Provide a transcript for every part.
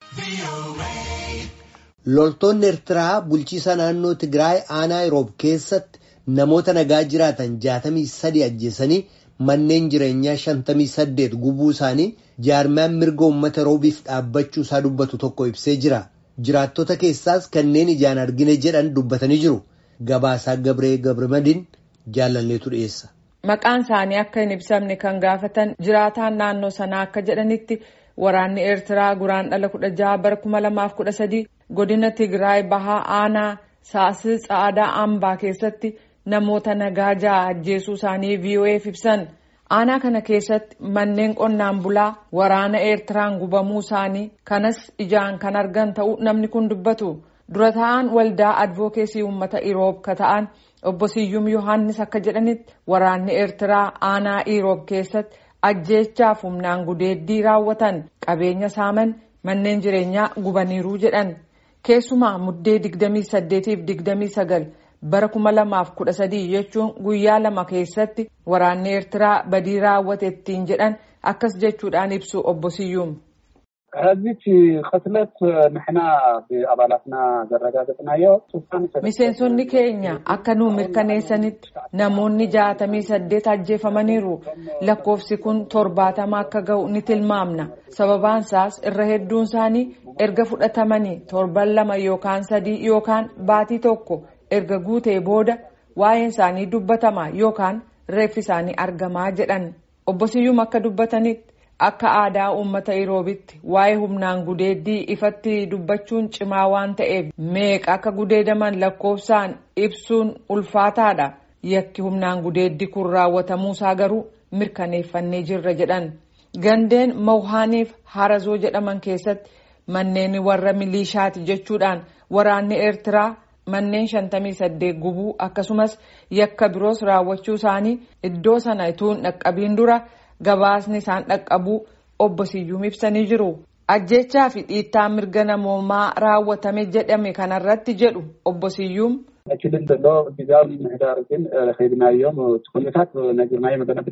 Loltoonni Eertiraa bulchiisa naannoo Tigraay aanaa Iroob keessatti namoota nagaa jiraatan jaatamii sadi ajjeesanii manneen jireenyaa shantamii saddeet gubuu isaanii jaarmiyaan mirga uummata Iroobiif dhaabbachuu isaa dubbatu tokko ibsee jira. Jiraattota keessaas kanneen ijaan argine jedhan dubbatanii jiru. Gabaasaa Gabree Gabramadiin jaalalleetu dhiyeessa. Maqaan isaanii akka hin ibsamne kan gaafatan jiraataan naannoo sanaa akka jedhanitti waraanni Eertiraa guraandhala kudha jaha bara kuma lamaaf kudha sadii godina Tigraay bahaa aanaa saasii tsaadaa ambaa keessatti namoota nagaa ja'a ajjeesuu isaanii VOA'f ibsan. Aanaa kana keessatti manneen qonnaan bulaa waraana Eertiraan gubamuu isaanii kanas ijaan kan argan ta'uu namni kun dubbatu. Dura ta'an waldaa advookeesii uummata Iroob ka ta'an obbo Siyyum Yohaannis akka jedhanitti waraanni Eertiraa aanaa Iroob keessatti ajjeechaaf humnaan gudeeddii raawwatan qabeenya saaman manneen jireenyaa gubaniiruu jedhan. Keessumaa muddee 28 fi 29 bara 2013 jechuun guyyaa lama keessatti waraanni Eertiraa badii raawwate ittiin jedhan akkas jechuudhaan ibsu obbo Siyyum. ከዚች ቅትለት ንሕና ብኣባላትና ዘረጋገፅናዮ miseensonni keenya akka nu mirkaneessanitti namoonni jaatamii saddeet ajjeefamaniiru lakkoofsi kun torbaatama akka ga'u ni tilmaamna sababaan isaas irra hedduun isaanii erga fudhatamanii torban lama yookaan sadii yookaan baatii tokko erga guutee booda waa'een isaanii dubbatama yookaan reeffi isaanii argamaa jedhan obbo Siyyum akka dubbatanitti akka aadaa uummata iroobitti waa'ee humnaan gudeeddii ifatti dubbachuun cimaa waan ta'eef meeqa akka gudeedaman lakkoofsaan ibsuun ulfaataadha yakki humnaan gudeeddii kun raawwatamuusaa garuu mirkaneeffannee jirra jedhan gandeen mawhaaniif harazoo jedhaman keessatti manneen warra milishaati jechuudhaan waraanni eertiraa manneen shantamii saddeet gubuu akkasumas yakka biroos raawwachuu isaanii iddoo sana ituun dhaqqabiin dura. gabaasni isaan dhaqqabuu obbo Siyyuum ibsanii jiru. Ajjechaa fi dhiittaa mirga namoomaa raawwatame jedhame kanarratti jedhu obbo Siyyuum. ክልል ዘሎ ግዜያዊ ምምሕዳር ግን ከይድናዮም እቲ ኩነታት ነጊርናዮ መገና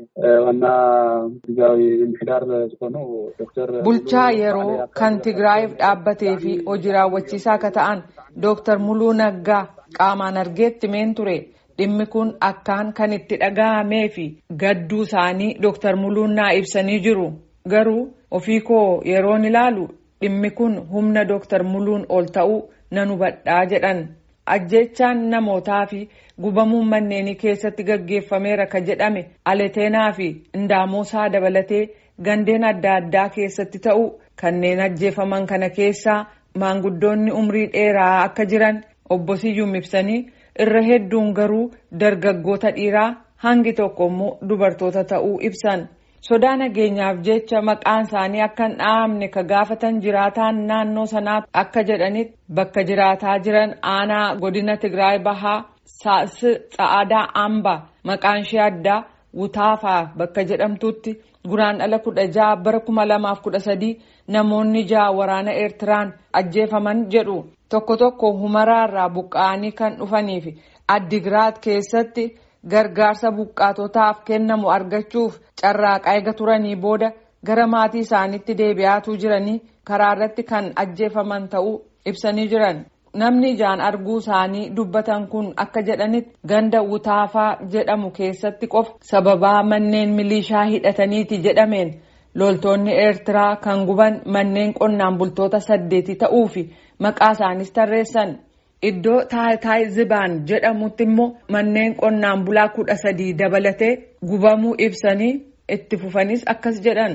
ዋና ግዜያዊ ምምሕዳር ዝኾኑ ዶክተር bulchaa yeroo kan tigraayiif dhaabbatee fi hojii raawwachiisaa akka ta'an dooktar muluu naggaa qaamaan argeetti meen ture. dhimmi kun akkaan kan itti dhaga'amee fi gadduu isaanii dooktar muluun naa ibsanii jiru garuu ofii koo yeroon ilaalu dhimmi kun humna dooktar muluun ol ta'uu nan hubadhaa jedhan ajjechaan namootaa fi gubamuun manneenii keessatti gaggeeffameera ka jedhame aleteenaa fi indaamosaa dabalatee gandeen adda addaa keessatti ta'uu kanneen ajjeefaman kana keessaa maanguddoonni umrii dheeraa akka jiran obbo Siyyuum ibsanii. irra hedduun garuu dargaggoota dhiiraa hangi tokko immoo dubartoota ta'uu ibsan sodaa nageenyaaf jecha maqaan isaanii akka hin dhahamne ka gaafatan jiraataan naannoo sanaa akka jedhanitti bakka jiraataa jiran aanaa godina tigraay bahaa saasi tsa'aadaa amba maqaan ishee addaa wutaafaa bakka jedhamtutti guraandhala kudha jaha bara kuma lamaaf kudha sadii namoonni jaha waraana eertiraan ajjeefaman jedhu. tokko tokko humaraarraa buqqa'anii kan dhufanii fi addigiraat keessatti gargaarsa buqqaatotaaf kennamu argachuuf carraaqaa eega turanii booda gara maatii isaaniitti deebi'aatuu jiranii karaa irratti kan ajjeefaman ta'uu ibsanii jiran namni ijaan arguu isaanii dubbatan kun akka jedhanitti ganda wutaafaa jedhamu keessatti qofa sababaa manneen milishaa hidhataniiti jedhameen. loltoonni eertiraa kan guban manneen qonnaan bultoota saddeeti ta'uu fi maqaa isaanis tarreessan iddoo taayitaay zibaan jedhamutti immoo manneen qonnaan bulaa kudha sadii dabalatee gubamuu ibsanii itti fufanis akkas jedhan.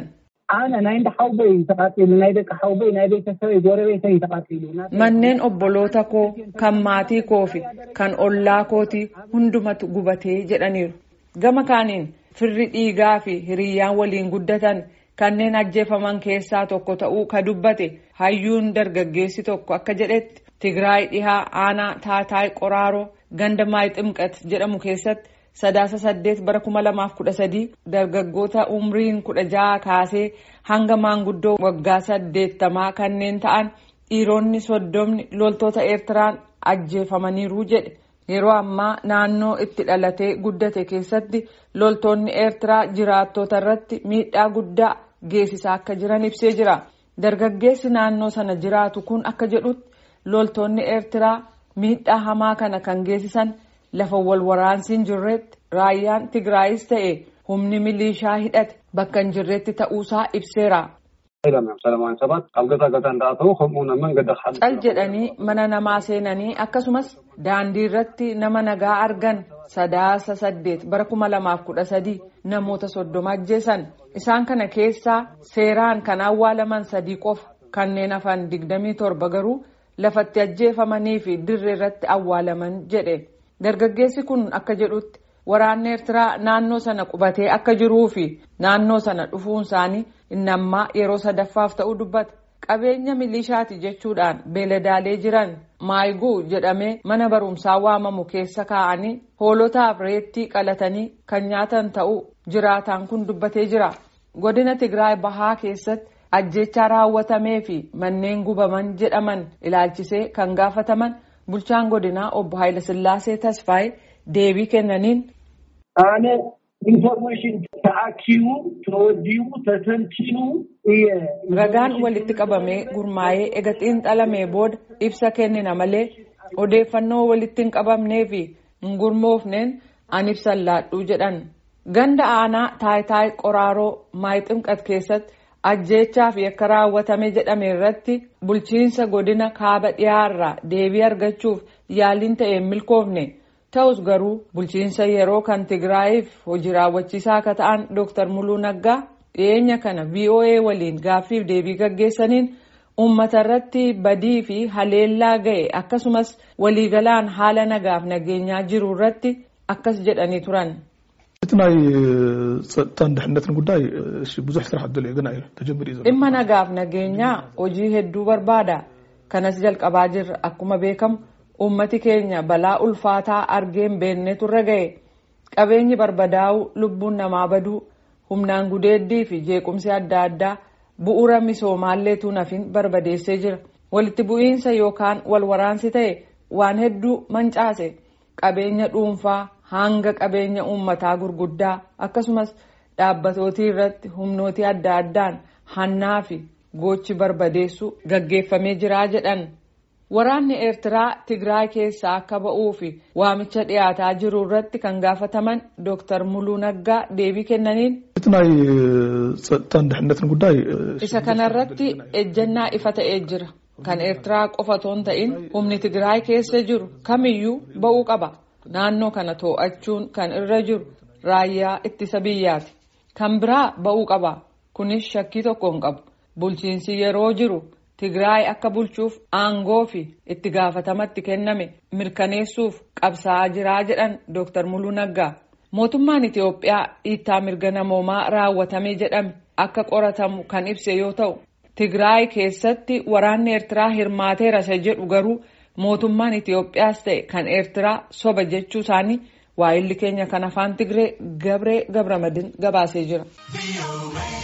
manneen obboloota koo kan maatii koo fi kan ollaa kootii hundumatu gubatee jedhaniiru gama kaaniin firri dhiigaa fi hiriyyaan waliin guddatan. kanneen ajjeefaman keessaa tokko ta'uu ka dubbate hayyuun dargaggeessi tokko akka jedhetti tigraay dhihaa aanaa taataay qoraaroo ganda maay ximqat jedhamu keessatti sadaasa saddeet bara kuma lamaaf kudha sadii dargaggoota umriin kudha jaha kaasee hanga maanguddoo waggaa saddeettamaa kanneen ta'an dhiironni soddomni loltoota eertiraan ajjeefamaniiru jedhe yeroo ammaa naannoo itti dhalatee guddate keessatti loltoonni eertiraa jiraattota irratti miidhaa guddaa geessisaa akka jiran ibsee jira dargaggeessi naannoo sana jiraatu kun akka jedhutti loltoonni eertiraa miidhaa hamaa kana kan geessisan lafa wal waraansiin jirretti raayyaan tigraayis ta'e humni milishaa hidhate bakka hin jirretti ta'uusaa ibseera. cal jedhanii mana namaa seenanii akkasumas daandii irratti nama nagaa argan sadaasa saddeet bara kuma lamaaf kudha sadii namoota soddoma ajjeesan isaan kana keessaa seeraan kan awwaalaman sadii qofa kanneen hafan digdamii torba garuu lafatti ajjeefamanii fi dirree irratti awwaalaman jedhe dargaggeessi kun akka jedhutti waraanni eertiraa naannoo sana qubatee akka jiruu fi naannoo sana dhufuun isaanii inni ammaa yeroo sadaffaaf ta'uu dubbata qabeenya milishaati jechuudhaan beeladaalee jiran maayiguu jedhamee mana barumsaa waamamu keessa kaa'anii hoolotaaf reettii qalatanii kan nyaatan ta'uu jiraataan kun dubbatee jira godina tigraay bahaa keessatti ajjechaa raawwatamee fi manneen gubaman jedhaman ilaalchisee kan gaafataman bulchaan godinaa obbo Haayilasillaasee Tasfaayee deebii kennaniin. Aane ኢንፎርሜሽን ተአኪቡ ተወዲቡ ተተንቲኑ ragaan walitti qabamee gurmaa'ee ega xiinxalamee booda ibsa kennina malee odeeffannoo walitti hin qabamnee fi hin gurmoofneen an ibsan laadhuu jedhan ganda aanaa taayitaay qoraaroo maayiximqat keessatti ajjeechaa fi akka raawwatame jedhame irratti bulchiinsa godina kaaba dhiyaarraa deebii argachuuf yaaliin ta'e hin milkoofne ta'us garuu bulchiinsa yeroo kan tigraayiif hojii raawwachiisaa akka ta'an dooktar muluu naggaa dhiyeenya kana voa waliin gaaffiif deebii gaggeessaniin uummata irratti badii fi haleellaa ga'e akkasumas waliigalaan haala nagaaf nageenyaa jiru irratti akkas jedhanii turan. እቲ ናይ ፀጥታን ድሕነትን ጉዳይ ብዙሕ ስራሕ ኣደልዮ ግና እዩ ተጀሚር እዩ ዘሎ dhimma nagaaf nageenyaa hojii hedduu barbaada kanas jalqabaa jirra akkuma beekamu ummati keenya balaa ulfaataa argeen beeknetu irra ga'e qabeenyi barbadaa'uu lubbuun namaa baduu humnaan gudeeddii fi jeequmsi adda addaa bu'uura misoomaalleetu nafin barbadeessee jira walitti bu'iinsa yookaan wal waraansi ta'e waan hedduu mancaase qabeenya dhuunfaa hanga qabeenya uummataa gurguddaa akkasumas dhaabbatootii irratti humnootii adda addaan hannaa fi gochi barbadeessu gaggeeffamee jiraa jedhan. Waraanni Eertiraa Tigraay keessaa akka ba'uu fi waamicha dhiyaataa jiru irratti kan gaafataman Dooktar Muluu Naggaa deebii kennaniin. እቲ ናይ ፀጥታን ድሕነትን ጉዳይ Isa kanarratti ejjennaa ifa ta'ee jira. Kan Eertiraa qofa otoo hin ta'in humni Tigraay keessa jiru kamiyyuu ba'uu qaba. Naannoo kana too'achuun kan irra jiru raayyaa ittisa biyyaati. Kan biraa ba'uu qaba. Kunis shakkii tokko hin qabu. Bulchiinsi yeroo jiru. Tigraay akka bulchuuf aangoo fi itti gaafatamatti kenname mirkaneessuuf qabsaa'aa jiraa jedhan Dooktar Muluu Naggaa. Mootummaan Itiyoophiyaa dhiittaa mirga namoomaa raawwatame jedhame akka qoratamu kan ibse yoo ta'u, Tigraay keessatti waraanni Eertiraa hirmaateera isa jedhu garuu mootummaan Itiyoophiyaas ta'e kan Eertiraa soba jechuu isaanii waa'illi keenya kan afaan Tigree Gabree Gabramadin gabaasee jira.